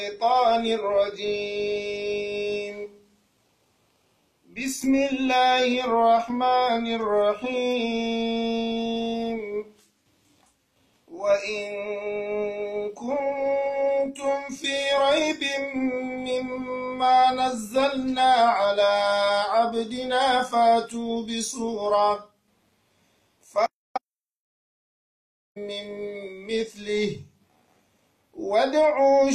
الشيطان الرجيم بسم الله الرحمن الرحيم وإن كنتم في ريب مما نزلنا على عبدنا فاتوا بسورة من مثله وادعوا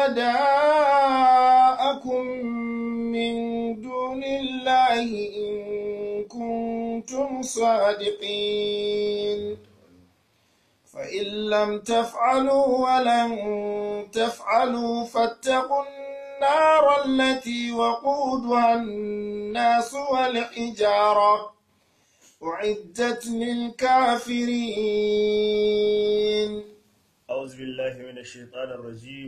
شهداءكم من دون الله إن كنتم صادقين فإن لم تفعلوا ولن تفعلوا فاتقوا النار التي وقودها الناس والحجارة أعدت للكافرين أعوذ بالله من الشيطان الرجيم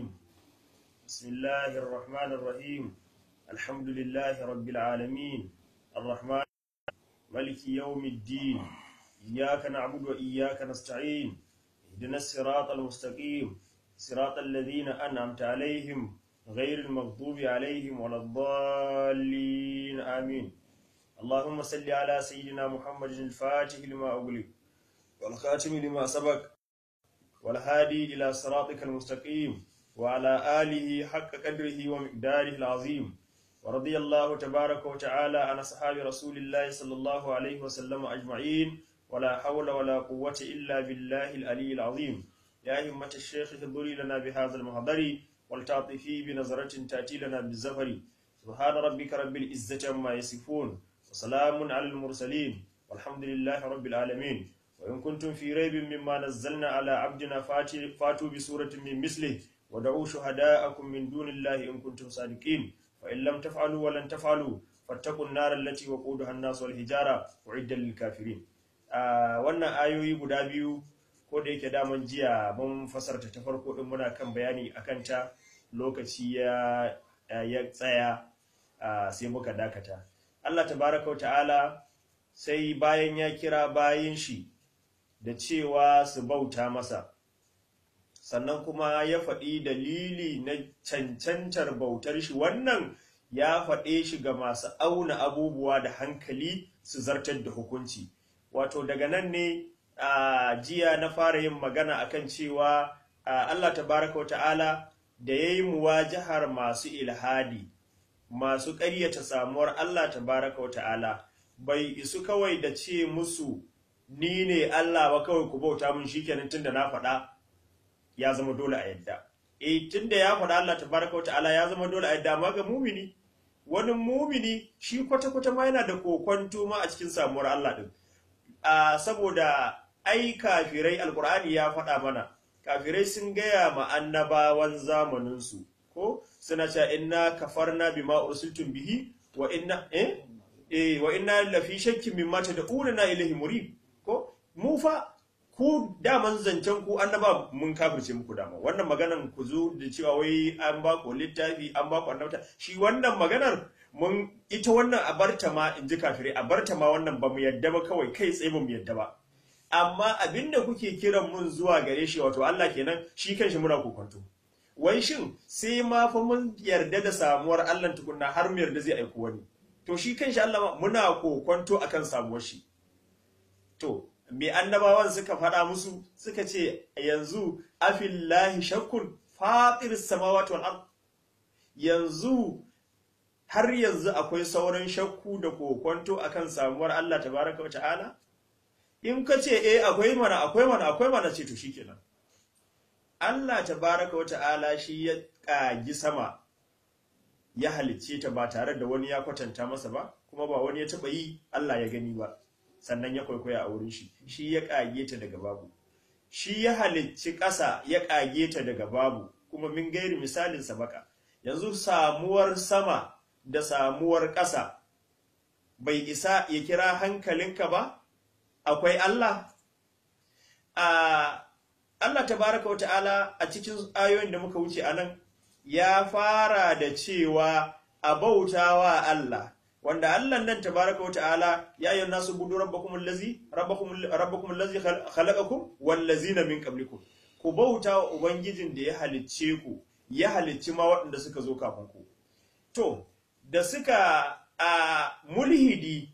بسم الله الرحمن الرحيم الحمد لله رب العالمين الرحمن ملك يوم الدين إياك نعبد وإياك نستعين اهدنا الصراط المستقيم صراط الذين أنعمت عليهم غير المغضوب عليهم ولا الضالين آمين اللهم صل على سيدنا محمد الفاتح لما أغلق والخاتم لما سبق والهادي إلى صراطك المستقيم وعلى آله حق قدره ومقداره العظيم ورضي الله تبارك وتعالى عن أصحاب رسول الله صلى الله عليه وسلم أجمعين ولا حول ولا قوة إلا بالله العلي العظيم يا همة الشيخ اهضري لنا بهذا المحضر ولتعطفي بنظرة تأتي لنا بالزفر سبحان ربك رب العزة عما يصفون وسلام على المرسلين والحمد لله رب العالمين وإن كنتم في ريب مما نزلنا على عبدنا فاتوا بسورة من مثله ودعوا شهداءكم من دون الله إن كنتم صادقين فإن لم تفعلوا ولن تفعلوا فاتقوا النار التي وقودها الناس والحجارة أعد للكافرين wannan ayoyi guda biyu ko da yake daman jiya mun fasarta ta farko din muna kan bayani akan ta lokaci ya ya tsaya sai muka dakata Allah tabaraka wa ta'ala sai bayan ya kira bayin shi da cewa su bauta masa sannan kuma ya faɗi dalili na cancantar bautar shi wannan ya faɗe shi ga masu auna abubuwa da hankali su zartar da hukunci wato daga nan ne a jiya na fara yin magana akan cewa Allah tabaraka wa ta'ala da ya yi muwajahar masu ilhadi masu ƙaryata samuwar Allah tabaraka wa ta'ala bai isu kawai da ce musu ni ne Allah ba kawai ku bauta mun shikenan tunda na faɗa ya zama dole a yadda eh tunda ya faɗa Allah tabaraka ta'ala ya zama dole a yadda amma ga mumini wani mumini shi kwata kwata ma yana da kokwanto ma a cikin samuwar Allah din a saboda ai kafirai alqur'ani ya faɗa mana kafirai sun gaya ma annabawan zamanin su ko suna cewa inna kafarna bima ursiltum bihi wa inna eh eh wa inna lafi shakkin mimma tad'una ilahi murib ko mu fa ku daman zancen ku annaba mun kafirce muku dama wannan maganan ku zo da cewa wai an ba ku littafi an ba ku annabta shi wannan maganar mun ita wannan a barta ma in ji kafirai a barta ma wannan ba mu yadda ba kawai kai tsaye ba mu yadda ba amma abinda kuke kiran mun zuwa gare shi wato Allah kenan shi kanshi muna kokonto wai shin sai ma fa mun yarda da samuwar Allah tukunna har mu yarda zai aiko wani to shi kanshi Allah muna kokonto akan samuwar shi To, me annabawan suka faɗa musu suka ce yanzu afillahi shakkun fatir samawati wal ard yanzu har yanzu akwai sauran shakku da kokonto akan samuwar Allah tabaraka wa ta'ala in ka ce eh akwai mana akwai mana akwai mana ce to shikenan Allah tabaraka wa ta'ala shi ya kagi sama ya halicce ta ba tare da wani ya kwatanta masa ba kuma ba wani ya taba yi Allah ya gani ba sannan ya kwaikwaya a wurin shi shi ya kage ta daga babu shi ya halicci ƙasa ya kage ta daga babu kuma min gairi misalin sabaka yanzu samuwar sama da samuwar ƙasa bai isa ya kira hankalinka ba akwai Allah a Allah tabaraka wa ta'ala a cikin ayoyin da muka wuce anan ya fara da cewa a bautawa Allah wanda Allah nan tabaraka wa ta'ala ya ayyuhan nasu budu rabbakum allazi rabbakum rabbakum allazi khalaqakum wal ladzina min qablikum ku bauta wa ubangijin da ya halicce ku ya halicci ma waɗanda suka zo kafin ku to da suka a mulhidi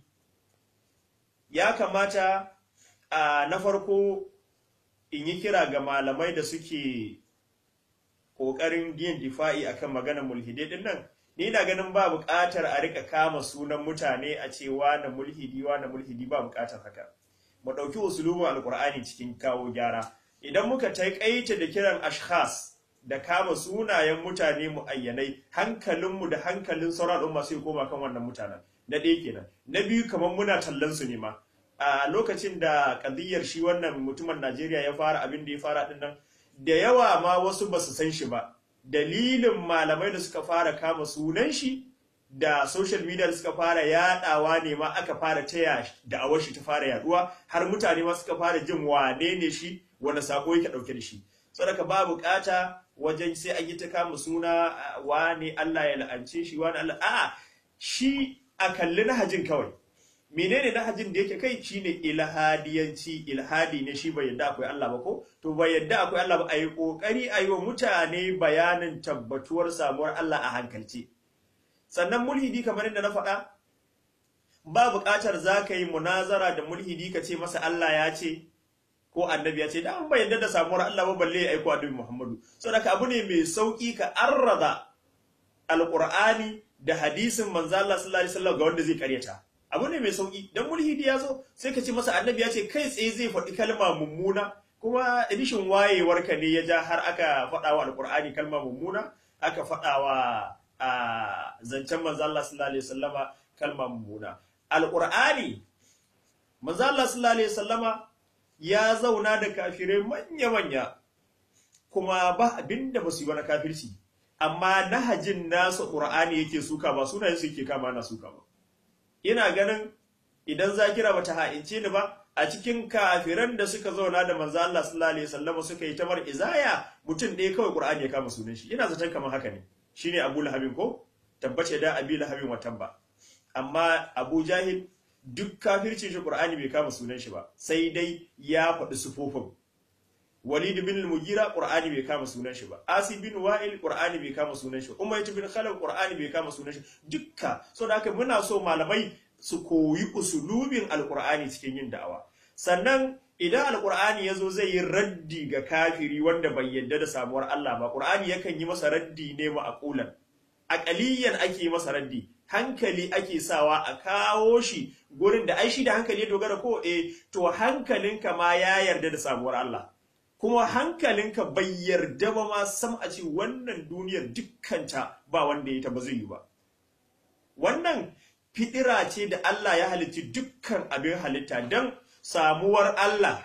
ya kamata a na farko in yi kira ga malamai da suke ƙoƙarin yin difa'i akan maganar mulhidai din nan ni na ganin ba buƙatar a rika kama sunan mutane a ce na mulhidi na mulhidi ba buƙatar haka mu ɗauki usulubin alƙur'ani cikin kawo gyara idan muka taƙaita da kiran ashkhas da kama sunayen mutane mu ayyanai hankalinmu da hankalin sauran al'umma sai koma kan wannan mutanen na ɗaya kenan na biyu kamar muna tallan su ne ma a lokacin da kadiyar shi wannan mutumin Najeriya ya fara abin da ya fara din nan da yawa ma wasu ba su san shi ba dalilin malamai da suka fara kama sunan shi da social media da suka fara yadawa ne ma aka fara taya da awar shi ta fara yaduwa har mutane ma suka fara jin wane ne shi wanda sako yake dauke da shi saboda ba bukata wajen sai an yi ta kama suna wane Allah ya la'ance shi wane Allah a shi a kalli nahajin kawai menene nahajin da yake kai shine ilhadiyanci ilhadi ne shi bai yadda akwai Allah ba ko to bai yadda akwai Allah ba ayi kokari ayi wa mutane bayanin tabbatuwar samuwar Allah a hankalce sannan mulhidi kamar yadda na faɗa ba buƙatar za ka yi munazara da mulhidi ka ce masa Allah ya ce ko annabi ya ce da an bai yadda da samuwar Allah ba balle ya aiko annabi Muhammadu saboda abu ne mai sauki ka arraza alqur'ani da hadisin manzo Allah sallallahu alaihi wasallam ga wanda zai karyata abu ne mai sauki dan mulhidi ya zo sai ka ce masa annabi ya ce kai tsaye zai faɗi kalma mummuna kuma edishin wayewar ka ne ya ja har aka faɗa wa alqur'ani kalma mummuna aka faɗa wa a zancen manzo Allah sallallahu alaihi wasallama kalma mummuna alqur'ani manzo Allah sallallahu alaihi wasallama ya zauna da kafirai manya manya kuma ba abinda ba su yi ba na kafirci amma nahajin nasa qur'ani yake suka ba sunayen su yake kama na suka ba ina ganin idan zakira bata ha'ince ni ba a cikin kafiran da suka zauna da manzo Allah sallallahu alaihi wasallam suka yi tamar izaya mutum ɗaya kawai qur'ani ya kama sunan shi ina zaton kamar haka ne shine Abu Lahabin ko tabbace da Abi Lahabin watan ba amma Abu Jahil duk kafircin shi Qur'ani bai kama sunan shi ba sai dai ya faɗi sufofin Walid bin al-Mughira Qur'ani bai kama sunan shi ba Asi bin Wa'il Qur'ani bai kama sunan shi Umayyah bin Khalaf Qur'ani bai kama sunan shi dukka saboda haka muna so malamai su koyi usulubin al-Qur'ani cikin yin da'awa sannan idan al-Qur'ani yazo zai yi raddi ga kafiri wanda bai yadda da samuwar Allah ba Qur'ani yakan yi masa raddi ne ma'qulan aqaliyan ake masa raddi hankali ake sawa a kawo shi gurin da ai shi da hankali ya dogara ko eh to hankalinka ma ya yarda da samuwar Allah kuma hankalinka bai yarda ba ma sam a ce wannan duniyar dukkanta ba wanda ya ta ba zai yi ba wannan fidira ce da Allah ya halitti dukkan abin halitta don samuwar Allah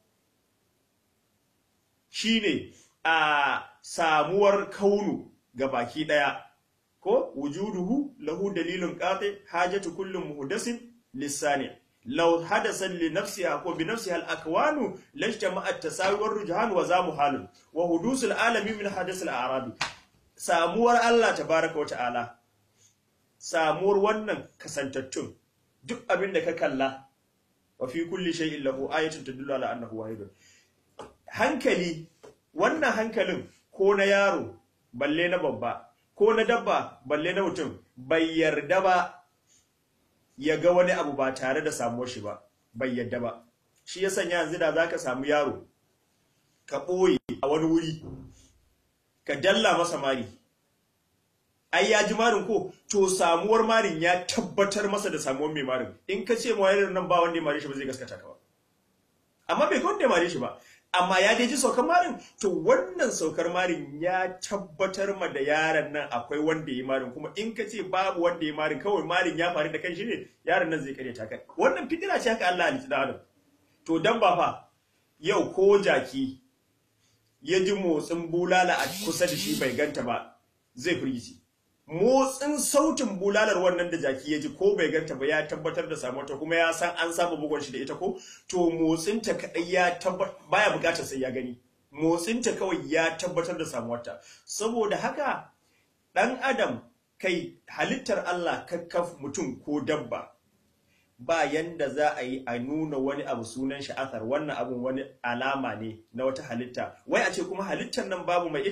shine a samuwar kaunu ga baki daya ko wujuduhu lahu dalilun qati hajatu kullum muhdasin lisani law hadasa li nafsiha ko bi nafsiha al-akwanu lajtama at-tasawi war rujhan wa za muhalun wa hudusul alami min hadas al-a'rabi samuwar Allah tabaaraka wa ta'ala samuwar wannan kasantattun duk abin da ka kalla wa fi kulli shay'in lahu ayatun tadullu ala annahu wahidun hankali wannan hankalin ko na yaro balle na babba ko na dabba balle na mutum bai yarda ba ya ga wani abu ba tare da samuwar shi ba bai yarda ba shi ya sanya yanzu da zaka samu yaro ka ɓoye a wani wuri ka dalla masa mari ai ya ji marin ko to samuwar marin ya tabbatar masa da samuwar mai marin in ka ce ma yaron nan ba wanda ya mare shi ba zai gaskata ka ba amma bai ga wanda ya mare shi ba amma ya dai ji saukar marin to wannan saukar marin ya tabbatar ma da yaron nan akwai wanda ya marin kuma in ka ce babu wanda ya marin kawai marin ya faru da kanshi ne yaron nan zai kare ta kai wannan fitira ce haka Allah halitta da adam to dan ba fa yau ko jaki ya ji motsin bulala a kusa da shi bai ganta ba zai firgici motsin sautin bulalar wannan da jaki ya ji ko bai ganta ba ya tabbatar da samuwarta kuma ya san an saba bugon shi da ita ko to motsinta kadai ya tabbatar baya bukatar sai ya gani motsinta kawai ya tabbatar da samuwarta saboda haka dan adam kai halittar Allah kakkaf mutum ko dabba ba yanda za a yi a nuna wani abu sunan shi athar wannan abun wani alama ne na wata halitta wai a ce kuma halittar nan babu mai ita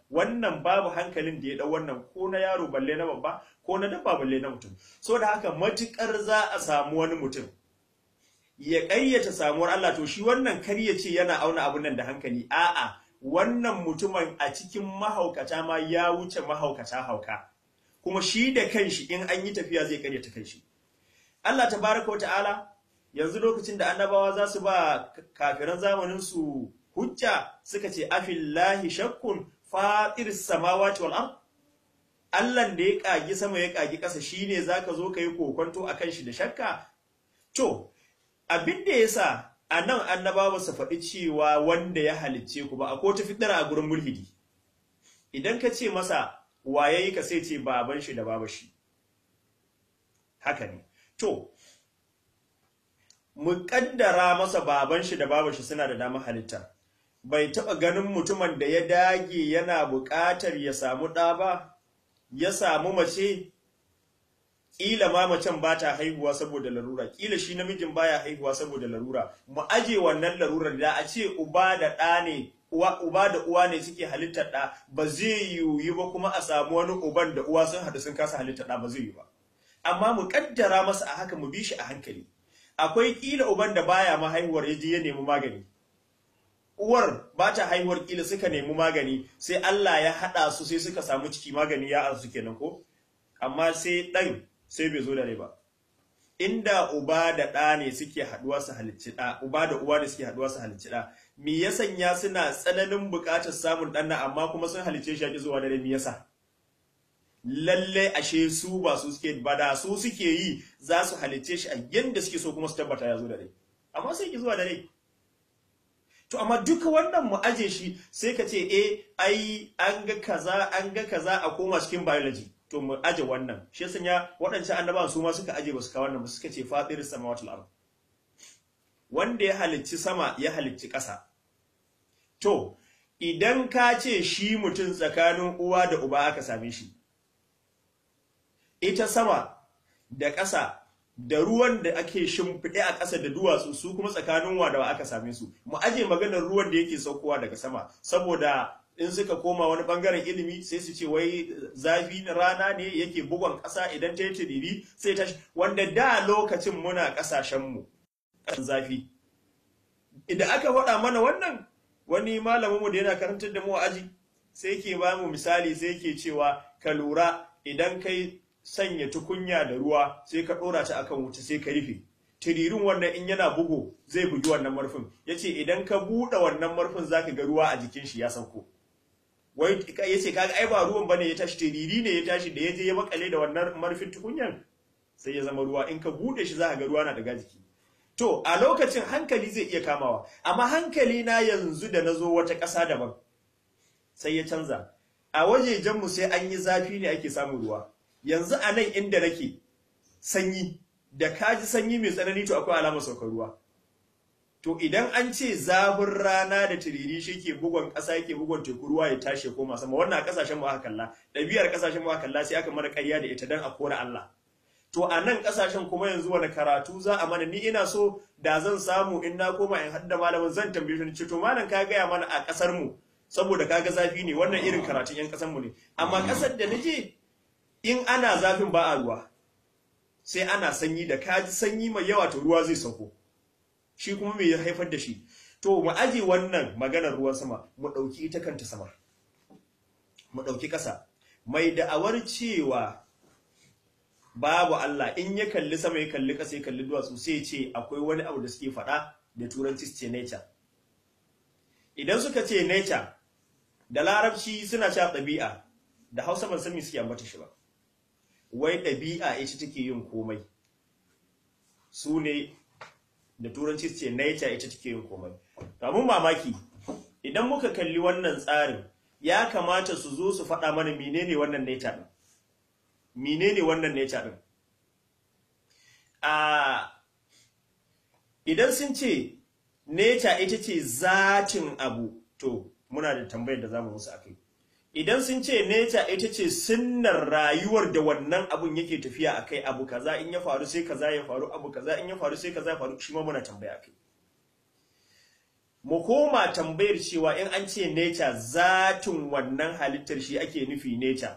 wannan babu hankalin da ya dau wannan ko na yaro balle na babba ko na dabba balle na mutum so da haka matukar za a samu wani mutum ya ƙayyata samuwar Allah to shi wannan kar ya ce yana auna abun nan da hankali a'a wannan mutumin a cikin mahaukata ma ya wuce mahaukata hauka kuma shi da kanshi in an yi tafiya zai karyata kanshi Allah tabaraka wata'ala yanzu lokacin da annabawa za su ba kafiran zamanin su hujja suka ce afillahi shakkun fatir samawati wal ard Allah da ya kagi sama ya kagi ƙasa shine zaka zo kai kokonto akan shi da shakka to abin da yasa anan annabawa su faɗi cewa wanda ya halicce ku ba a ko ta fitara a gurin mulhidi idan ka ce masa waye yi ka sai ce baban shi da baba shi haka ne to mu kaddara masa baban shi da baba shi suna da damar halitta bai taba ganin mutumin da ya dage yana buƙatar ya samu ɗa ba ya samu mace ƙila ma macen ba ta haihuwa saboda larura ƙila shi namijin baya haihuwa saboda larura mu aje wannan larurar da a ce uba da ɗa ne uwa uba da uwa ne suke halittar ɗa ba zai yiwu ba kuma a samu wani uban da uwa sun haɗu sun kasa halittar ɗa ba zai yiwu ba amma mu kaddara masa a haka mu bi shi a hankali akwai kila uban da baya ma haihuwar ya je ya nemi magani uwar ba ta haihuwar kila suka nemi magani sai Allah ya haɗa su sai suka samu ciki magani ya arzu kenan ko amma sai ɗan sai bai zo da rai ba inda uba da ɗa ne suke haɗuwa su halicci ɗa uba da uwa ne suke haɗuwa su halicci ɗa me ya sanya suna tsananin buƙatar samun ɗan amma kuma sun halicce shi a zuwa da rai me yasa lalle ashe su ba su suke ba da su suke yi za su halicce shi a yanda suke so kuma su tabbata ya zo da rai amma sai ki zuwa da rai to amma duka wannan mu aje shi sai ka ce eh ai an ga kaza an ga kaza a koma cikin biology to mu aje wannan shi yasa ya waɗancan annabawan su ma suka aje ba su ka wannan ba suka ce fatir samawati al wanda ya halicci sama ya halicci ƙasa to idan ka ce shi mutum tsakanin uwa da uba aka same shi ita sama da ƙasa da ruwan da ake shimfiɗe a ƙasa da duwatsu su kuma tsakanin wa da aka same su mu aje maganar ruwan da yake saukowa daga sama saboda in suka koma wani bangaren ilimi sai su ce wai zafi na rana ne yake bugon ƙasa idan ta yi tiriri sai ta wanda da lokacin muna ƙasashen mu zafi idan aka faɗa mana wannan wani malamin mu da yana karantar da mu a aji sai yake ba mu misali sai yake cewa ka lura idan kai sanya tukunya da ruwa sai ka ɗora ta akan wuta sai ka rufe tiririn wannan in yana bugu zai bugi wannan marfin yace idan ka buɗe wannan marfin zaka ga ruwa a jikin shi ya sauko wai yace kaga ai ba ruwan bane ya tashi tiriri ne ya tashi da yaje ya makale da wannan marfin tukunyan sai ya zama ruwa in ka buɗe shi zaka ga ruwa na daga jiki to a lokacin hankali zai iya kamawa amma hankali na yanzu da nazo wata ƙasa daban sai ya canza a wajejenmu sai an yi zafi ne ake samun ruwa yanzu a nan inda nake sanyi da kaji sanyi mai tsanani to akwai alamar saukar ruwa to idan an ce zafin rana da tiriri shi ke bugon ƙasa yake bugon teku ruwa ya tashi ya koma sama wannan a ƙasashen mu aka kalla ɗabi'ar ƙasashen mu aka kalla sai aka mana ƙarya da ita dan a kora Allah to a nan ƙasashen kuma yanzu wani karatu za a mana ni ina so da zan samu in na koma in hadda malamin zan tambaye shi to malam ka gaya mana a ƙasar mu saboda kaga zafi ne wannan irin karatun 'yan ƙasar mu ne amma ƙasar da naje in ana zafin ba a ruwa sai ana sanyi da kaji sanyi mai yawa to ruwa zai sauko shi kuma me ya haifar da shi to mu aje wannan maganar ruwan sama mu dauki ita kanta sama mu dauki kasa mai da'awar cewa babu Allah in ya kalli sama ya kalli kasa ya kalli duwatsu sai ya ce akwai wani abu da suke faɗa da turanci su ce nature idan suka ce nature da larabci suna cewa ɗabi'a da hausa ban san me suke ambata shi ba wai ɗabi'a ita take yin komai su ne da turanci ce nature ita take yin komai kamun mamaki idan muka kalli wannan tsarin ya kamata su zo su faɗa mana menene wannan nature ɗin menene wannan nature ɗin a idan sun ce nature ita ce zatin abu to muna da tambayar da zamu musu akai idan sun ce nature ita ce sunnar rayuwar da wannan abun yake tafiya akai abu kaza in ya faru sai kaza ya faru abu kaza in ya faru sai kaza ya faru shi ma muna tambaya akai mu koma tambayar cewa in an ce nature zatin wannan halittar shi ake nufi nature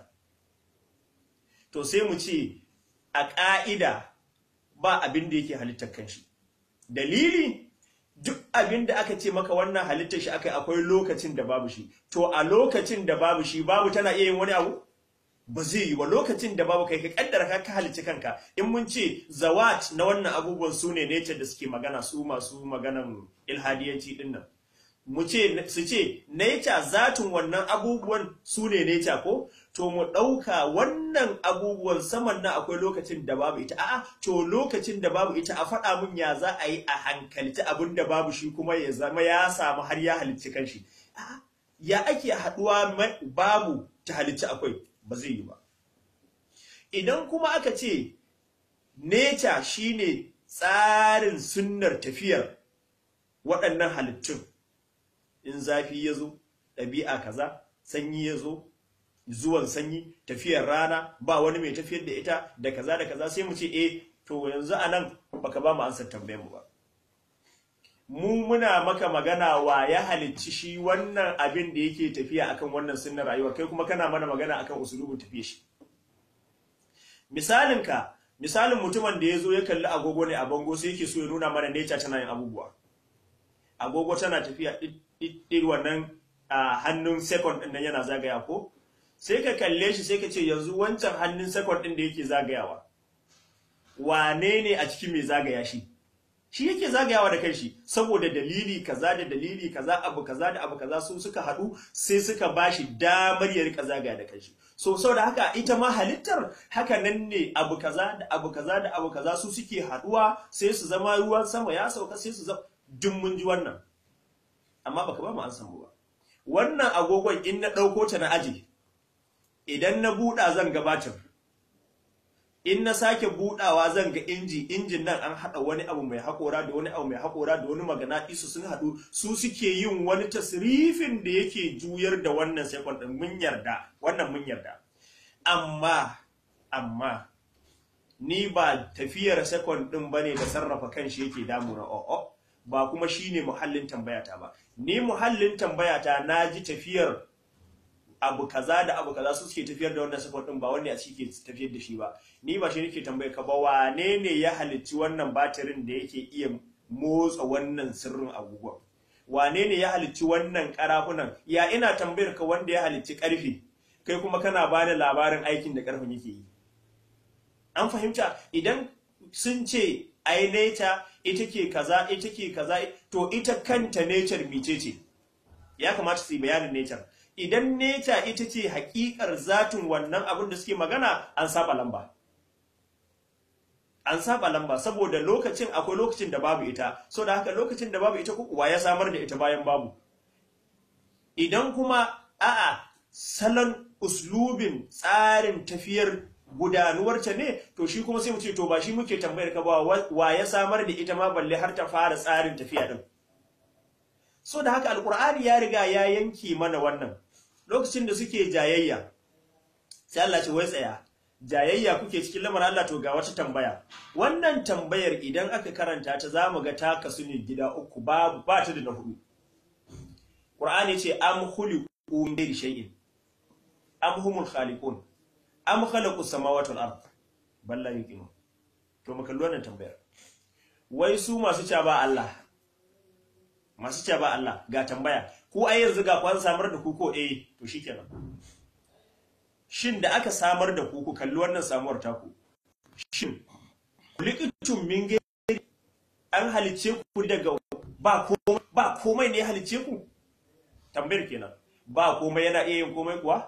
to sai mu ce a ƙa'ida ba abin da yake halittar kanshi dalili duk abin da aka ce maka wannan halittar shi aka akwai lokacin da babu shi to a lokacin da babu shi babu tana iya yin wani abu ba zai yi ba lokacin da babu kai ka kaddara ka ka halicci kanka in mun ce zawat na wannan abubuwan su ne nature da suke magana su masu maganan ilhadiyanci din nan mu ce su ce nature zatin wannan abubuwan su ne nature ko to mu ɗauka wannan abubuwan saman nan akwai lokacin da babu ita a'a to lokacin da babu ita a faɗa mun ya za a yi a hankalci abin da babu shi kuma ya zama ya samu har ya halicci kanshi a'a ya ake haɗuwa babu ta halicci akwai ba zai yi ba idan kuma aka ce nature shine tsarin sunnar tafiyar waɗannan halittun in zafi ya zo ɗabi'a kaza sanyi ya zo zuwan sanyi tafiyar rana ba wani mai tafiyar da ita da kaza da kaza sai mu ce eh to yanzu a nan baka ba mu ansar tambayar mu ba mu muna maka magana wa ya halicci shi wannan abin da yake tafiya akan wannan sunnar rayuwa kai kuma kana mana magana akan usulubin tafiya shi misalin ka misalin mutumin da ya zo ya kalli agogo ne a bango sai yake so ya nuna mana nature tana yin abubuwa agogo tana tafiya ɗin wannan a hannun second ɗin nan yana zagaya ko sai ka kalle shi sai ka ce yanzu wancan hannun second ɗin da yake zagayawa wane ne a cikin mai zagaya shi shi yake zagayawa da kanshi saboda dalili kaza da dalili kaza abu kaza da abu kaza su suka haɗu sai suka bashi damar ya rika zagaya da kanshi so saboda haka ita ma halittar haka nan ne abu kaza da abu kaza da abu kaza su suke haɗuwa sai su zama ruwan sama ya sauka sai su zama duk mun ji wannan amma baka ba mu an samu ba wannan agogon in na ɗauko ta na aji idan na buɗa zan gabatar in na sake buɗawa zan ga inji injin nan an haɗa wani abu mai haƙora da wani abu mai haƙora da wani magana isu sun haɗu su suke yin wani tasrifin da yake juyar da wannan sekon ɗin mun yarda wannan mun yarda amma amma ni ba tafiyar sekon ɗin bane da sarrafa kanshi yake damuna o'o ba kuma shine muhallin tambayata ba ni muhallin tambayata na ji tafiyar abu kaza da abu kaza su suke tafiyar da wannan support din ba wanda a ciki ke tafiyar da shi ba ni ba shi nake tambaye ka ba wane ne ya halicci wannan batirin da yake iya motsa wannan sirrin agogon wane ne ya halicci wannan karafunan ya ina tambayar ka wanda ya halicci karfe kai kuma kana bani labarin aikin da karfen yake yi an fahimta idan sun ce ai nature ita ke kaza ita ke kaza to ita kanta nature mice ce ya kamata su yi bayanin nature idan nature ita ce hakikar zatin wannan abin da suke magana an saba lamba an saba lamba saboda lokacin akwai lokacin da babu ita so da haka lokacin da babu ita kuwa ya samar da ita bayan babu idan kuma a'a salon uslubin tsarin tafiyar gudanuwarta ne to shi kuma sai mu ce to ba shi muke tambayar ka ba wa ya samar da ita ma balle har ta fara tsarin tafiya din so da haka alkur'ani ya riga ya yanke mana wannan lokacin da suke jayayya sai Allah ce wai tsaya jayayya kuke cikin lamarin Allah to ga wata tambaya wannan tambayar idan aka karanta ta zamu ga ta kasu ne gida uku babu ba ta da na hudu Qur'ani ce am khuliqu min ghairi shay'in am humul khaliqun am khalaqus samawati wal ard balla yuqinu to mu kalli wannan tambayar wai su masu ca ba Allah masu ca ba Allah ga tambaya ko ai yanzu ga kwan samar da ku ko eh to shikenan shin da aka samar da ku ku kalli wannan samuwar taku shin kulikitum min gairi an halice ku daga ba komai ba komai ne ya halice ku tambayar kenan ba komai yana iya yin komai kuwa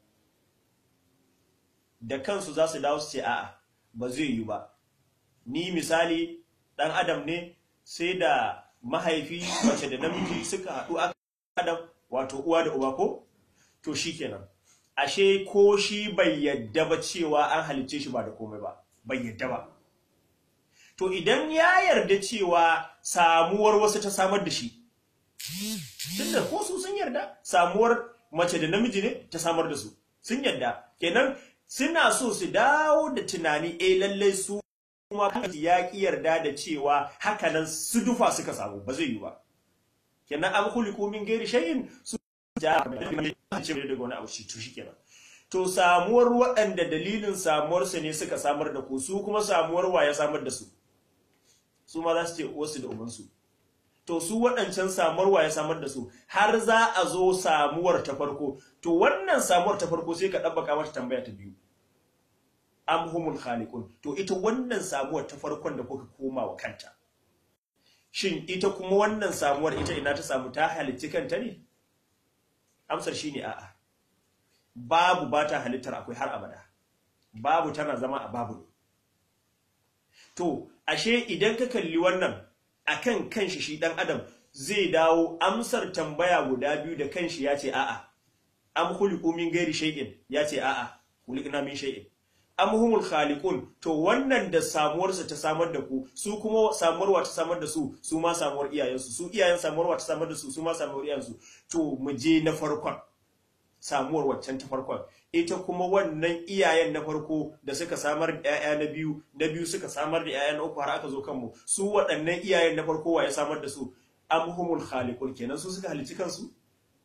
da kansu za su dawo su ce a'a ba zai yi ba ni misali dan adam ne sai da mahaifi mace da namiji suka haɗu aka adam wato uwa da uba ko to shikenan ashe ko shi bai yadda ba cewa an halicce shi ba da komai ba bai yadda ba to idan ya yarda cewa samuwar wasu ta samar da shi tunda ko su sun yarda samuwar mace da namiji ne ta samar da su sun yarda kenan suna so su dawo da tunani eh lallai su kuma ya ki yarda da cewa hakanan su dufa suka samu ba zai yi ba kenan am khuliqu min ghairi shay'in su ja ce daga wani abu shi to shikenan to samuwar waɗanda dalilin samuwarsu ne suka samar da ku su kuma samuwar wa ya samar da su su ma za su ce wasu da ubansu to su waɗancan samuwar wa ya samar da su har za a zo samuwar ta farko to wannan samuwar ta farko sai ka ɗabbaka mata tambaya ta biyu am humul khaliqun to ita wannan samuwar ta farkon da kuka koma wa kanta shin ita kuma wannan samuwar ita ina ta samu ta halicci kanta ne amsar shine a'a babu ba ta halittar akwai har abada babu tana zama a babu ne to ashe idan ka kalli wannan akan kanshi shi dan adam zai dawo amsar tambaya guda biyu da kanshi ya ce a'a am khuliqu min ghairi shay'in ya ce a'a khuliqna min shay'in am humul khaliqun to wannan da samuwarsa ta samar da ku su kuma samuwarwa ta samar da su su ma samuwar iyayensu su iyayen samuwarwa ta samar da su su ma samuwar iyayensu to mu je na farkon samuwar waccan ta farkon ita kuma wannan iyayen na farko da suka samar da 'ya'ya na biyu na biyu suka samar da 'ya'ya na uku har aka zo kanmu su waɗannan iyayen na farko wa ya samar da su amhumul khaliqun kenan su suka halici kansu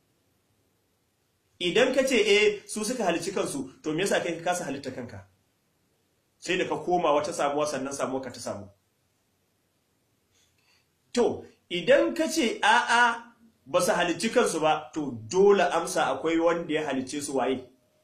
idan ka ce eh su suka halici kansu to me yasa kai ka kasa halitta kanka sai da ka koma wata samuwa sannan samuwa ka ta samu to idan ka ce a'a ba su halicci kansu ba to dole amsa akwai wanda ya halicce su waye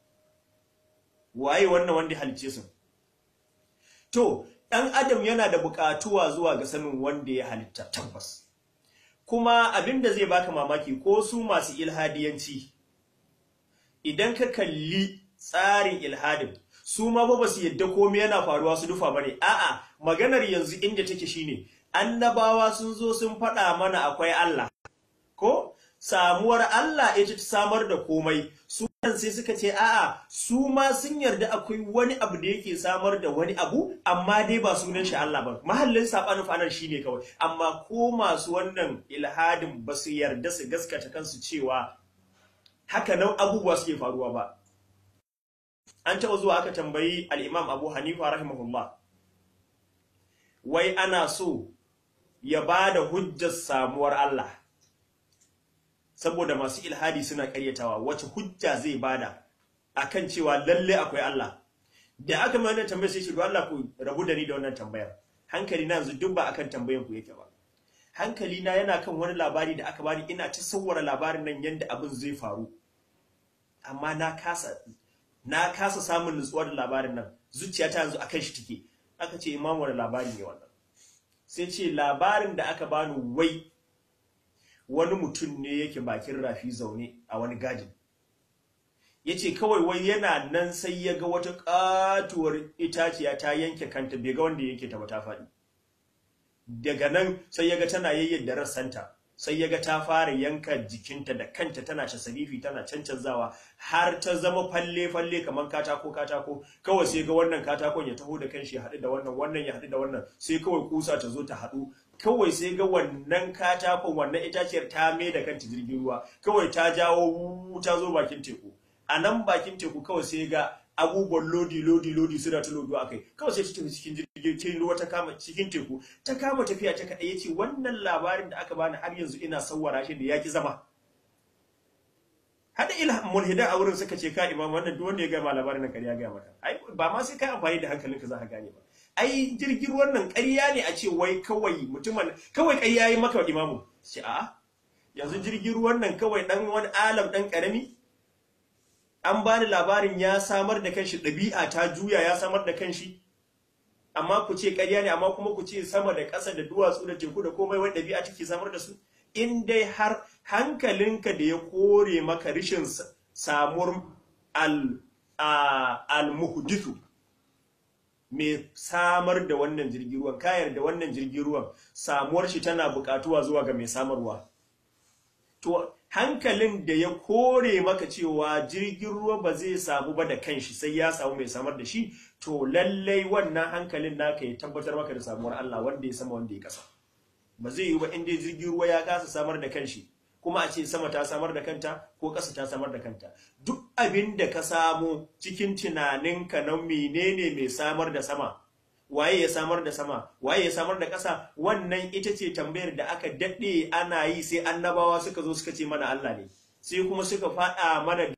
waye wannan wanda ya halicce su to ɗan adam yana da buƙatuwa zuwa ga sanin wanda ya halitta tabbas kuma abin da zai baka mamaki ko su masu ilhadiyanci idan ka kalli tsarin ilhadin su ma ba su yadda komai yana faruwa su dufa bane a'a maganar yanzu inda take shine annabawa sun zo sun faɗa mana akwai Allah ko samuwar Allah ita ta samar da komai su sai suka ce a'a su ma sun yarda akwai wani abu da yake samar da wani abu amma dai ba sunan shi Allah ba mahallin sabanin fanar shine kawai amma ko masu wannan ilhadin ba su yarda su gaskata kansu cewa haka nan abubuwa suke faruwa ba an taɓa zuwa aka tambayi al-Imam Abu Hanifa rahimahullah wai ana so ya bada hujjar samuwar Allah saboda masu ilhadi suna karyatawa wace hujja zai bada akan cewa lalle akwai Allah da aka mai wannan tambayar sai shi Allah ku rabu da ni da wannan tambayar hankali na yanzu duk ba akan tambayar ku yake ba hankali na yana kan wani labari da aka bani ina ta sawwara labarin nan yanda abin zai faru amma na kasa na kasa samun nutsuwa da labarin nan zuciyata yanzu akan shi take aka ce imam wani labari ne wannan sai ce labarin da aka bani wai wani mutum ne yake bakin rafi zaune a wani gadin ya ce kawai wai yana nan sai ya ga wata katuwar itaciya ta yanke kanta bai ga wanda yanke ta ba ta faɗi daga nan sai ya ga tana yayyada rassanta sai ya ga ta fara yanka jikinta da kanta tana shasarifi tana cancanzawa har ta zama falle-falle kamar katako katako kawai sai ga wannan katakon ya taho da kanshi ya haɗu da wannan wannan ya haɗu da wannan sai kawai kusa ta zo ta haɗu kawai sai ga wannan katakon wannan itaciyar ta mai da kanta jirgin ruwa kawai ta jawo ta zo bakin teku a nan bakin teku kawai sai ga abubuwan lodi lodi lodi suna ta lodo akai kawai sai ta tafi cikin jirgin cikin ruwa ta kama cikin teku ta kama tafiya ta kaɗai yace wannan labarin da aka bani har yanzu ina sawwara shi da yaki zama hada ila mulhida a wurin suka ce ka imam wannan duk wanda ya gama labarin nan ƙarya ga maka ai ba ma sai ka amfani da hankalinka za ka gane ba ai jirgin ruwan nan ƙarya ne a ce wai kawai mutumin kawai ƙarya yi maka imamu ce a yanzu jirgin ruwan nan kawai dan wani alam dan karami an bani labarin ya samar da kanshi ɗabi'a ta juya ya samar da kanshi amma ku ce ƙarya ne amma kuma ku ce sama da ƙasa da duwatsu da teku da komai wai ɗabi'a take samar da su in dai har hankalinka da ya kore maka rishin samuwar al-muhdithu mai samar da wannan jirgin ruwan kayar da wannan jirgin ruwan samuwar shi tana buƙatuwa zuwa ga mai samarwa to hankalin da ya kore maka cewa jirgin ruwa ba zai samu ba da kanshi sai ya samu mai samar da shi to lallai wannan hankalin naka ya tabbatar maka da samuwar Allah wanda ya sama wanda ya kasa ba zai yi ba inda jirgin ruwa ya kasa samar da kanshi kuma a ce sama ta samar da kanta ko ƙasa ta samar da kanta duk abin da ka samu cikin tunaninka na menene mai samar da sama waye ya samar da sama waye ya samar da ƙasa wannan ita ce tambayar da aka daɗe ana yi sai annabawa suka zo suka ce mana Allah ne sai kuma suka faɗa mana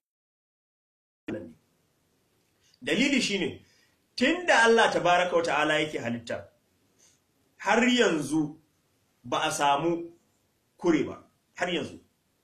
dalili shine tunda Allah tabaraka wa ta'ala yake halitta har yanzu ba a samu kure ba har yanzu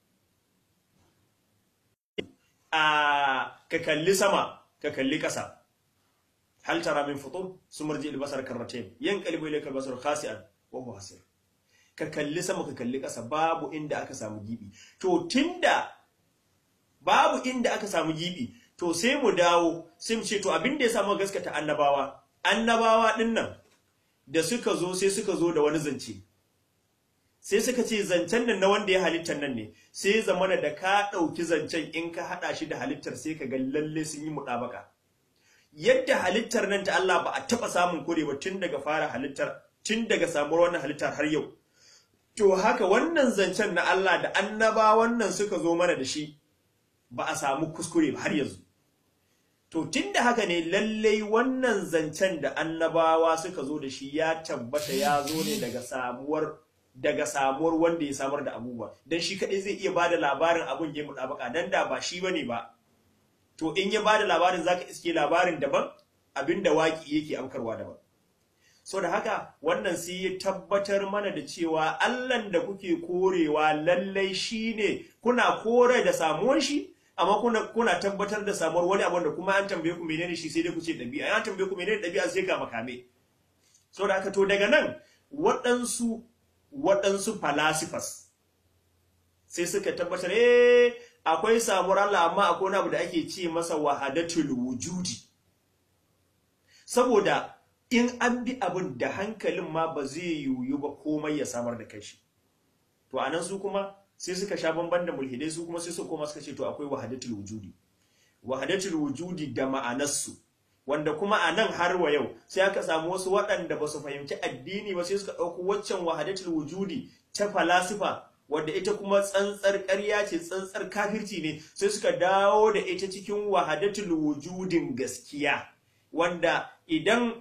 a ka kalli sama ka kalli ƙasa hal tara min futur sumarji albasar karratain yanqalibu ilayka albasar khasi'an wa huwa hasir ka kalli sama ka kalli ƙasa babu inda aka samu gibi to tunda babu inda aka samu gibi to sai mu dawo sai mu ce to abin da ya samu gaskata annabawa annabawa din nan da suka zo sai suka zo da wani zance sai suka ce zancen nan na wanda ya halittar nan ne sai zamana da ka ɗauki zancen in ka haɗa shi da halittar sai ka ga lalle sun yi muɗabaka yadda halittar nan ta Allah ba a taɓa samun kore ba tun daga fara halittar tun daga samuwar wannan halittar har yau to haka wannan zancen na Allah da annaba wannan suka zo mana da shi ba a samu kuskure ba har yanzu to tunda haka ne lallai wannan zancen da annabawa suka zo da shi ya tabbata ya zo ne daga samuwar daga samuwar wanda ya samar da abubuwa dan shi kadai zai iya bada labarin abun ya mutabaka dan da ba shi bane ba to in ya bada labarin zaka iske labarin daban abinda waki yake amkarwa daban so da haka wannan sai ya tabbatar mana da cewa Allahn da kuke korewa lallai shine kuna kore da samuwar shi amma kuna kuna tabbatar da samuwar wani abu da kuma an tambaye ku menene shi sai dai ku ce dabi'a an tambaye ku menene dabi'a sai ka makame so da haka to daga nan waɗansu waɗansu philosophers sai suka tabbatar eh akwai samuwar Allah amma akwai wani abu da ake ce masa wahadatul wujudi saboda in an bi abin da hankalin ma ba zai yiwu ba komai ya samar da kashi to anan su kuma sai suka sha bamban da mulhidai su kuma sai su koma suka ce to akwai wahadatul wujudi wahadatul wujudi da ma'anarsu wanda kuma a nan har wa yau sai aka samu wasu waɗanda ba su fahimci addini ba sai suka ɗauko waccan wahadatul wujudi ta falasifa wadda ita kuma tsantsar ƙarya ce tsantsar kafirci ne sai suka dawo da ita cikin wahadatul wujudin gaskiya wanda idan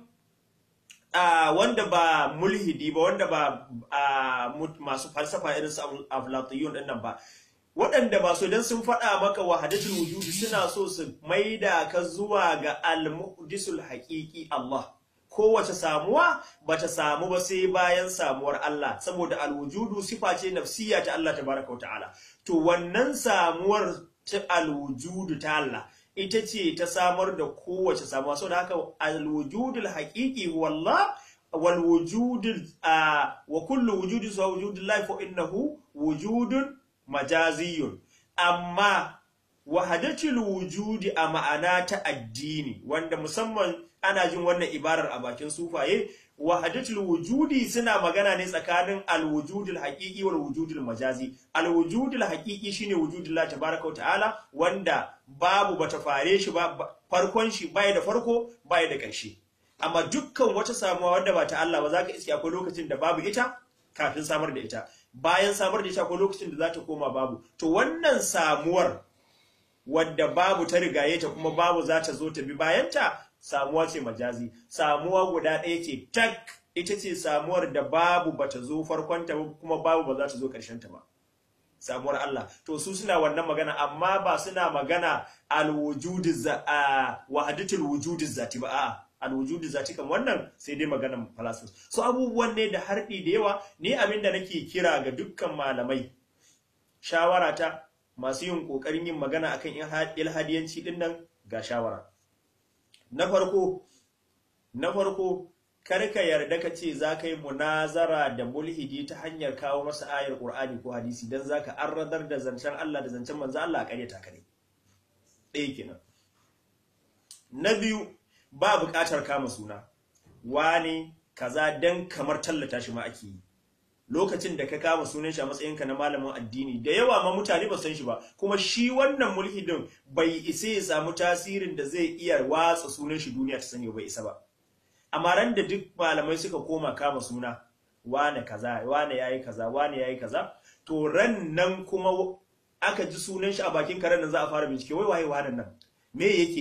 Uh, wanda ba mulhidi ba wanda ba uh, masu falsafa irin su aflatiyun din nan ba waɗanda ba so idan sun faɗa maka wahadatul wujudi suna so su maida ka zuwa ga al-muhdisul haqiqi Allah kowace samuwa bata samu ba sai bayan samuwar Allah saboda al-wujudu sifa ce nafsiya ta Allah tabaraka ta'ala to wannan samuwar ta al-wujudu ta Allah ita ce ta samar da kowace samuwa saboda haka alwujudul haqiqi wallah wal wujudul wa kullu wujudin sa wujudul lahi fa innahu wujudun majaziyun amma wahadatul wujudi a ma'ana ta addini wanda musamman ana jin wannan ibarar a bakin sufaye wahadatul wujudi suna magana ne tsakanin alwujudul haqiqi wal wujudul majazi alwujudul haqiqi shine wujudullah tabaaraka wa ta'ala wanda babu bata fare shi ba farkon shi bai da farko bai da ƙarshe amma dukkan wata samuwa wanda ba ta Allah ba zaka iske akwai lokacin da babu ita kafin samar da ita bayan samar da ita akwai lokacin da za ta koma babu to wannan samuwar wadda babu ta rigaye ta kuma babu za ta zo ta bi bayanta samuwa ce majazi samuwa guda ɗaya ce tak ita ce samuwar da babu bata zo farkonta ba kuma babu ba za ta zo ta ba samuwar Allah to su suna wannan magana amma ba suna magana alwujudu za a wahadatul wujudi zati ba a'a alwujudu zati kan wannan sai dai maganan falasifa so abubuwan ne da harɗi da yawa ni abinda nake kira ga dukkan malamai shawara ta masu yin kokarin yin magana akan ilhadiyanci din nan ga shawara na farko na farko kar ka yarda ka ce za ka yi munazara da mulhidi ta hanyar kawo masa ayar Qur'ani ko hadisi dan zaka arradar da zancen Allah da zancen manzo Allah a ƙaryata ka ne ɗaya kenan na biyu ba buƙatar kama suna wani kaza dan kamar tallata shi ma ake yi lokacin da ka kama sunan shi a matsayinka na malamin addini da yawa ma mutane ba san shi ba kuma shi wannan mulhidin bai isa ya samu tasirin da zai iya watsa sunan shi duniya ta sani bai isa ba amma ran da duk malamai suka koma kama suna wane kaza wane yayi kaza wane yayi kaza to ran nan kuma aka ji sunan shi a bakin karen nan za a fara bincike wai waye wannan nan me yake yi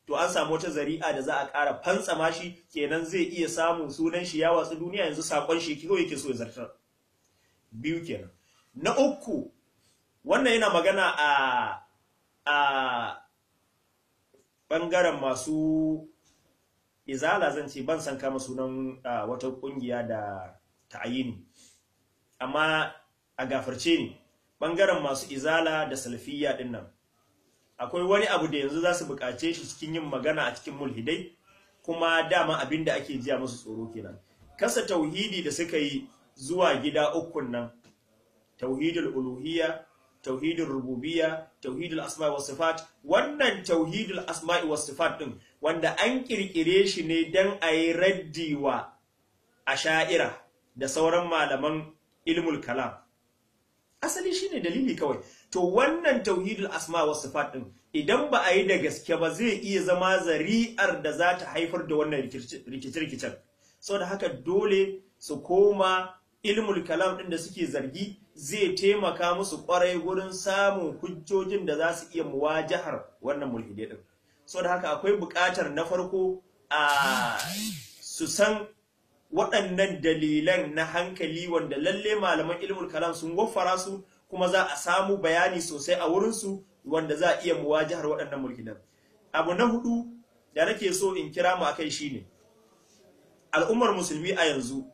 to an samu wata zari'a da za a ƙara fantsama shi kenan zai iya samun sunan shi ya watsu duniya yanzu sakon shi kawai yake so ya zartar biyu kenan na uku wannan yana magana a a ɓangaren masu izala zan ce ban san kama sunan wata ƙungiya da ta'ayini amma a gafarce ne ɓangaren masu izala da salafiyya ɗin nan akwai wani abu da yanzu za su buƙace shi cikin yin magana a cikin mulhidai kuma dama abin da ake jiya musu tsoro kenan kasa tauhidi da suka yi zuwa gida ukun nan tauhidul uluhiyya tauhidul rububiyya tauhidul asma'i was sifat wannan tauhidul asma'i was sifat din wanda an kirkire shi ne dan ayi raddi wa asha'ira da sauran malaman ilmul kalam asali shine dalili kawai to wannan tauhidul asma was sifat din idan ba a yi da gaske ba zai iya zama zari'ar da za ta haifar da wannan rikice-rikicen saboda haka dole su koma ilmul kalam din da suke zargi zai taimaka musu kwarai gurin samun hujjojin da za su iya muwajahar wannan mulhide din saboda haka akwai buƙatar na farko a su san waɗannan dalilan na hankali wanda lalle malaman ilmul kalam sun waffara su kuma za a samu bayani sosai a wurinsu wanda za a iya muwajahar waɗannan mulkinan abu na hudu da nake so in kira mu akai shine al'ummar musulmi a yanzu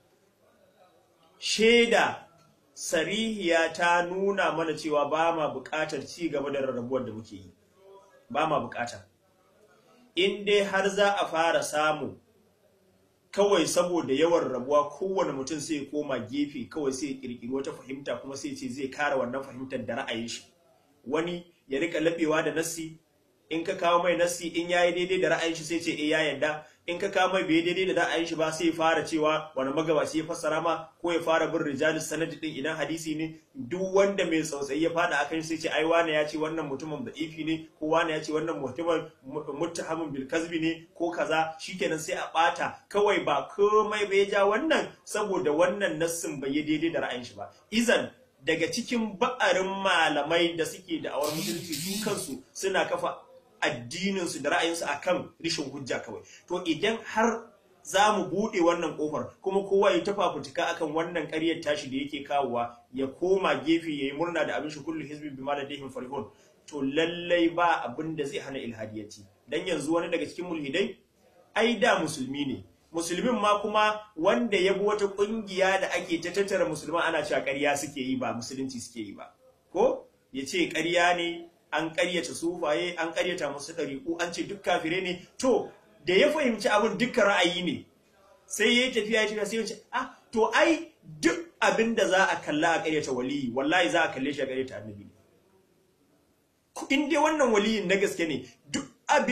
shaida sarihiya ta nuna mana cewa ba ma buƙatar ci gaba da rarrabuwar da muke yi ba ma buƙata in dai har za a fara samu kawai saboda yawan rabuwa kowane mutum sai ya koma gefe kawai sai ya kirkiri wata fahimta kuma sai ce zai kare wannan fahimtar da ra'ayin shi wani ya rika labewa da nassi in ka kawo mai nassi in yayi daidai da ra'ayin shi sai ce eh ya yarda in ka kawo mai bai daidai da ra'ayin shi ba sai ya fara cewa wani magabaci ya fassara ma ko ya fara bin rijalis sanadi din idan hadisi ne duk wanda mai tsautsayi ya fada akan sai ce ai wani ya ce wannan mutumin da ifi ne ko wani ya ce wannan mutumin muttahamin bil kazbi ne ko kaza shikenan sai a bata kawai ba komai bai ja wannan saboda wannan nassin bai yi daidai da ra'ayin shi ba izan daga cikin ba'arin malamai da suke da awar musulunci su kansu suna kafa addininsu da ra'ayinsu akan rishin hujja kawai to idan har za mu buɗe wannan ƙofar kuma kowa ya tafa fitika akan wannan ƙaryar tashi da yake kawowa ya koma gefe ya yi murna da abin shi kullu hizbin bima ladayhim farihun to lallai ba abin da zai hana ilhadiyaci dan yanzu wani daga cikin mulhidai ai da musulmi ne musulmin ma kuma wanda ya bi wata ƙungiya da ake ta tattara musulman ana cewa ƙarya suke yi ba musulunci suke yi ba ko ya ce ƙarya ne an ƙaryata sufaye an ƙaryata musu ɗariƙu an ce duk kafire ne to da ya fahimci abin dukkan ra'ayi ne sai ya yi tafiya ya tafiya sai ya ce ah to ai duk abin da za a kalla a ƙaryata waliyi wallahi za a kalle shi a ƙaryata annabi ne in dai wannan waliyin na gaske ne duk abin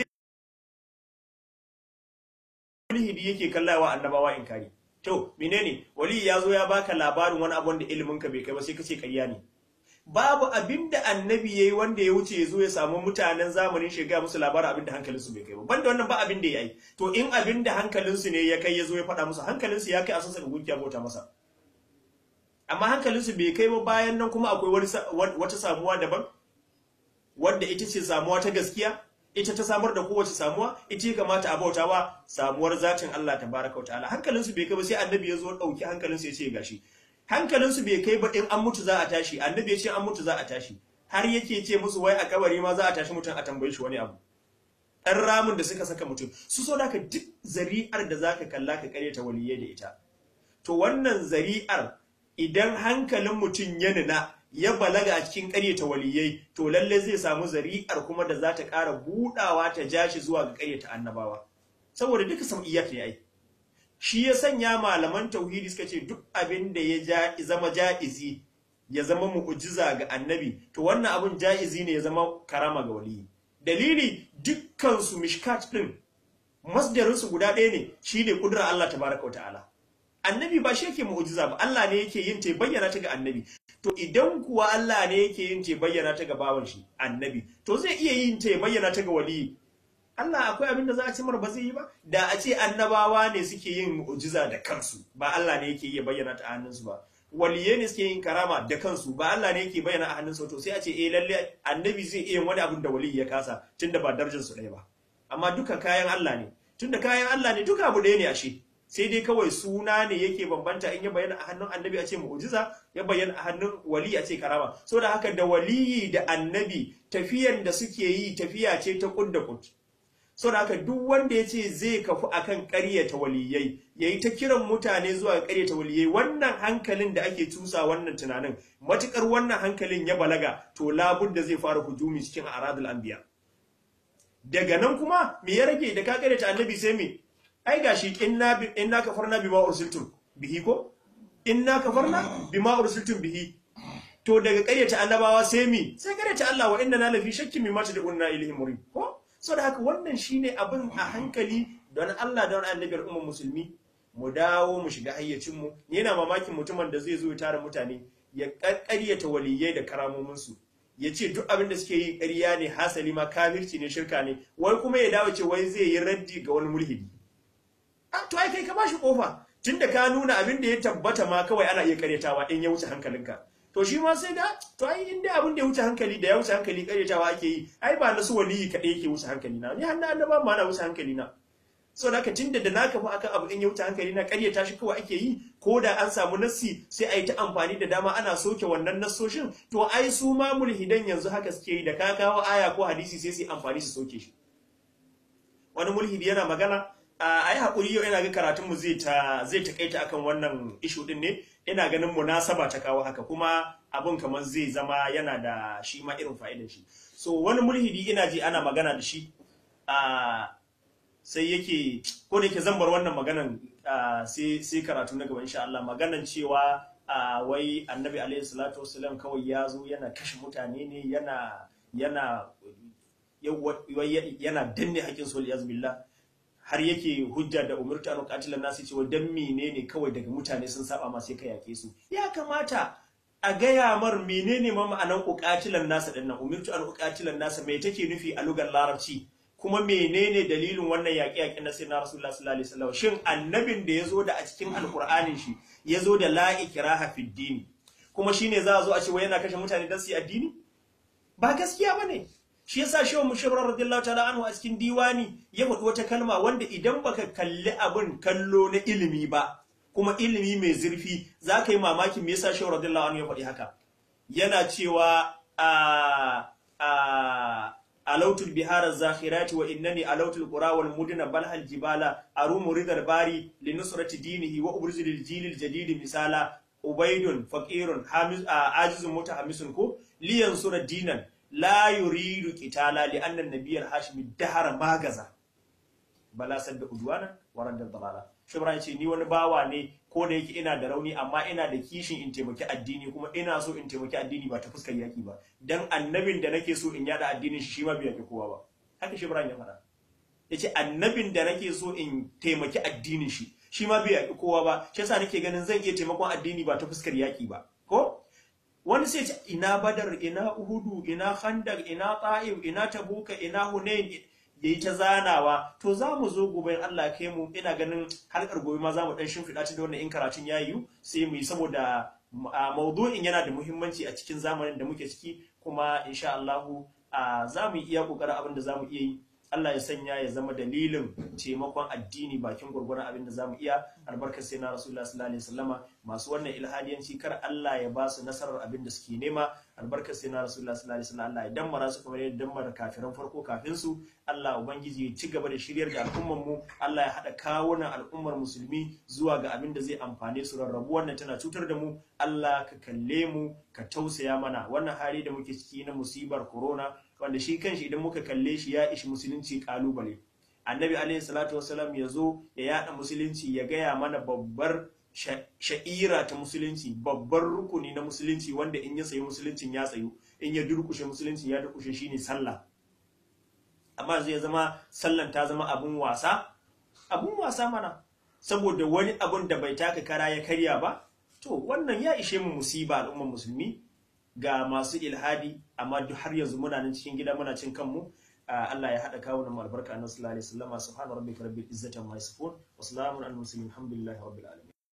mulhidi yake kallawa annabawa in kari to menene waliyi ya zo ya baka labarin wani abu wanda ilimin ka bai kai ba sai ka ce ƙarya ne babu abin da annabi yayi wanda ya wuce ya zo ya samu mutanen zamanin shiga musu labarin abin da hankalinsu bai kai ba banda wannan ba abin da ya yi to in abin da hankalinsu ne ya kai ya zo ya faɗa musu hankalinsu ya kai a sassa gunkiya bauta masa amma hankalinsu bai kai ba bayan nan kuma akwai wata samuwa daban wanda ita ce samuwa ta gaskiya ita ta samar da kowace samuwa ita ya kamata a bauta wa samuwar zatin Allah tabaraka wa ta'ala hankalinsu bai kai ba sai annabi ya zo ɗauki hankalinsu ya ce gashi hankalinsu bai kai ba in an mutu za a tashi annabi ya ce an mutu za a tashi har yake ce musu wai a kabari ma za a tashi mutum a tambaye shi wani abu ɗan ramin da suka saka mutum su so da duk zari'ar da zaka kalla ka karyata waliyai da ita to wannan zari'ar idan hankalin mutum ya nuna ya balaga a cikin karyata waliyai to lalle zai samu zari'ar kuma da za ta ƙara buɗawa ta ja shi zuwa ga karyata annabawa saboda duka sam'iyyat ne ai shi ya sanya malaman tauhidi suka ce duk abin da ya zama ja'izi ya zama mu'ujiza ga annabi to wannan abin ja'izi ne ya zama karama ga waliyi dalili dukkan su mishkat din masdarin su guda ɗaya ne shine kudrar Allah tabaraka wa ta'ala annabi ba shi yake mu'ujiza ba Allah ne yake yin ta bayyana ta ga annabi to idan kuwa Allah ne yake yin ta bayyana ta ga bawan shi annabi to zai iya yin ta bayyana ta ga waliyi Allah akwai abin da za a ci ba zai yi ba da a ce annabawa ne suke yin mu'jiza da kansu ba Allah ne yake iya bayyana ta a hannunsu ba waliye ne suke yin karama da kansu ba Allah ne yake bayyana a hannunsu to sai a ce eh lalle annabi zai iya wani abin da wali ya kasa tunda ba darajar su ɗaya ba amma duka kayan Allah ne tunda kayan Allah ne duka abu ɗaya ne ashe sai dai kawai suna ne yake bambanta in ya bayyana a hannun annabi a ce mu'jiza ya bayyana a hannun wali a ce karama saboda haka da waliyi da annabi tafiyan da suke yi tafiya ce ta kud da kud saboda haka duk wanda ya ce zai kafu akan ƙaryata waliyai yayi ta kiran mutane zuwa ƙaryata waliyai wannan hankalin da ake tusa wannan tunanin matukar wannan hankalin ya balaga to labudda zai fara hujumi cikin aradul anbiya daga nan kuma me ya rage da ka ƙaryata annabi sai me ai gashi inna inna kafarna bima ursiltum bihi ko inna kafarna bima ursiltum bihi to daga ƙaryata annabawa sai mi sai ƙaryata Allah wa inna na lafi shakkin mimma tad'unna ilayhi murid ko saboda haka wannan shine abin a hankali don Allah don annabiyar umman musulmi mu dawo mu shiga hayyacin mu ni yana mamakin mutumin da zai zo ya tara mutane ya ƙaryata waliyai da karamomin su ya ce duk abin da suke yi ƙarya ne hasali ma kafirci ne shirka ne wai kuma ya dawo ce wai zai yi raddi ga wani mulhidi a to ai kai ka bashi kofa tunda ka nuna abin da ya tabbata ma kawai ana iya karyatawa in ya wuce hankalinka to shi ma sai da to ai in dai abin da ya wuce hankali da ya wuce hankali karyatawa ake yi ai ba na su waliyi kaɗai yake wuce hankali na ni har na annaba ma na wuce hankali na so da tunda da naka fa akan abu in ya wuce hankali na karyata shi kawai ake yi ko da an samu nassi sai a yi ta amfani da dama ana soke wannan nassoshin to ai su ma mulhidan yanzu haka suke yi da ka kawo aya ko hadisi sai su yi amfani su soke shi wani mulhidi yana magana a yi haƙuri yau ina ga karatunmu zai ta zai takaita akan wannan ishu din ne ina ganin munasaba ta kawo haka kuma abun kamar zai zama yana da shi ma irin fa'idar shi so wani mulhidi ina ji ana magana da shi a sai yake ko da yake zan bar wannan maganan sai sai karatu na gaba insha Allah maganan cewa wai annabi alaihi salatu wasallam kawai ya zo yana kashe mutane ne yana yana yana danne haƙƙin sul yazbillah har yake hujja da umurta an qatilan nasi cewa dan menene kawai daga mutane sun saba ma sai ka yake su ya kamata a gaya mar menene ma ma'anan uqatilan nasa din nan umurtu an uqatilan nasa me take nufi a lugar larabci kuma menene dalilin wannan yaƙi yaƙi na sayyidina rasulullah sallallahu alaihi wasallam shin annabin da yazo da a cikin alqur'anin shi yazo da la ikraha fid din kuma shine za a zo a ce wai yana kashe mutane dan su yi addini ba gaskiya bane shi yasa shehu mushirrar radiyallahu ta'ala anhu a cikin diwani ya faɗi wata kalma wanda idan baka kalli abin kallo na ilimi ba kuma ilimi mai zurfi za ka yi mamakin me yasa shehu radiyallahu anhu ya faɗi haka yana cewa a a alautul bihar zakhirati wa innani alautul qura wal mudina bal hal jibala arumu ridal bari li nusrati dinihi wa ubrizul lil jilil jadid misala ubaidun faqirun hamiz ajizun mutahamisun ko liyan sura dinan la yuridu qitala li anna an-nabiy hashimi dahara magaza bala sadda udwana wa radda dalala shubra yace ni wani bawa ne ko da yake ina da rauni amma ina da kishin in taimaki addini kuma ina so in taimaki addini ba ta fuskar yaki ba dan annabin da nake so in yada addinin shi shi ma bai yaki kowa ba haka shubra ya fara yace annabin da nake so in taimaki addinin shi shi ma bai yaki kowa ba shi yasa nake ganin zan iya taimakon addini ba ta fuskar yaki ba ko wani sai ce ina badar ina uhudu ina khandaq ina ta'if ina tabuka ina hunain yayi ta zanawa to za mu zo gobe in Allah kai mu ina ganin harkar gobe ma za mu dan shimfiɗa ta da wannan in karatun yayi sai mu yi saboda maudu'in yana da muhimmanci a cikin zamanin da muke ciki kuma insha Allah za mu iya kokarin abin da za mu iya yi Allah ya sanya ya zama dalilin taimakon addini bakin gurgurun abin da zamu iya albarkar sai na Rasulullah sallallahu alaihi wasallama masu wannan ilhadiyanci kar Allah ya ba su nasarar abin da suke nema albarkar sai na Rasulullah sallallahu alaihi wasallam Allah ya dammara su kamar yadda dammara kafiran farko kafin su Allah ubangiji ya ci gaba da shiryar da al'ummar mu Allah ya hada kawunan al'ummar musulmi zuwa ga abin da zai amfane su rarrabu wannan tana cutar da mu Allah ka kalle mu ka tausaya mana wannan hali da muke ciki na musibar corona wanda shi kanshi idan muka kalle shi ya ishi musulunci kalubale annabi alaihi salatu wasalam ya zo ya yada musulunci ya gaya mana babbar sha'ira ta musulunci babbar rukuni na musulunci wanda in ya sayi musuluncin ya tsayu in ya durkushe musulunci ya durkushe shine sallah amma zai zama sallan ta zama abun wasa abun wasa mana saboda wani abun da bai taka kara ya karya ba to wannan ya ishe mu musiba al'ummar musulmi ga masu ilhadi amma duk har yanzu muna nan cikin gida muna cin kanmu Allah ya haɗa kawo mu albarka annabi sallallahu alaihi wasallam subhana rabbika rabbil izzati amma yasifun wa salamun alal mursalin alhamdulillahi rabbil alamin